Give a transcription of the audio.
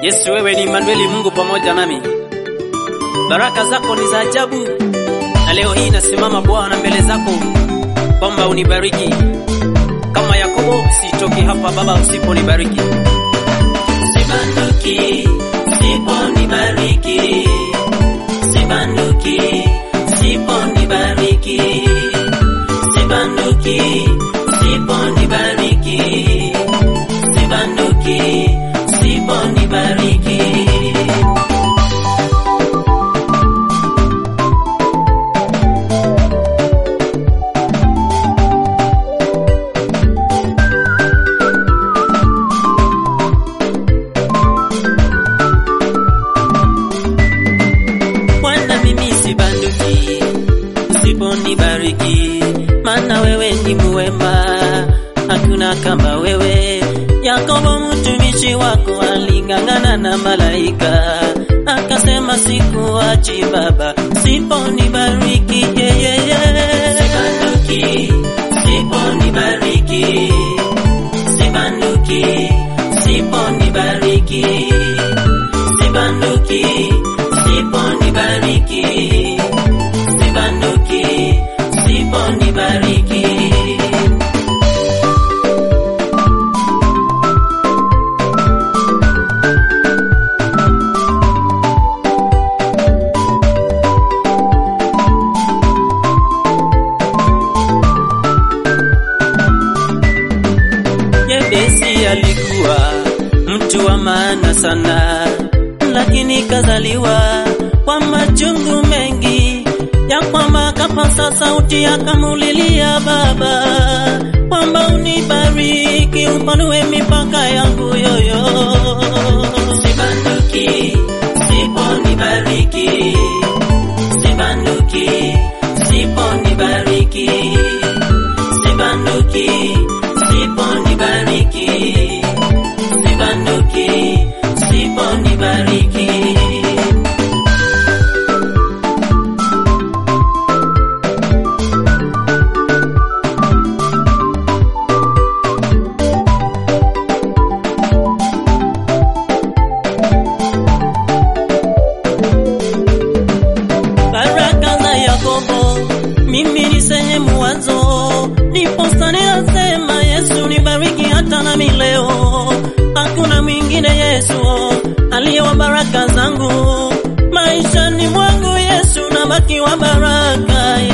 Yesu, wewe ni Manueli, Mungu pamoja nami. Baraka zako ni za ajabu, na leo hii nasimama Bwana mbele zako kwamba unibariki kama Yakobo, sitoki hapa Baba usiponibariki. Sibanduki, siponibariki. Sibanduki, siponibariki. Sibanduki, siponibariki. Sibanduki, siponibariki. Bwana mimi sibanduki, usiponibariki, maana wewe ni muwema, hakuna kama wewe. Yakobo mtumishi wako aling'ang'ana na malaika, akasema sikuachi Baba, usiponibariki yeyeye. Sibanduki, usiponibariki, sibanduki, usiponibariki sibanduki, siponibariki, sibanduki, siponibariki. Yebesi alikuwa mtu wa maana sana, lakini kazaliwa kwa machungu mengi, ya kwamba kapasa sauti akamulilia Baba kwamba unibariki, upanue mipaka yangu yoyo. Sibanduki, siponibariki, sibanduki, siponibariki, sibanduki, siponibariki, sibanduki, siponibariki. baraka za Yakobo, mimi ni sehemu wazo, ndiposa ninasema Yesu nibariki hata nami leo. Hakuna mwingine Yesu aliyewa baraka zangu maishani mwangu, Yesu nabaki wa baraka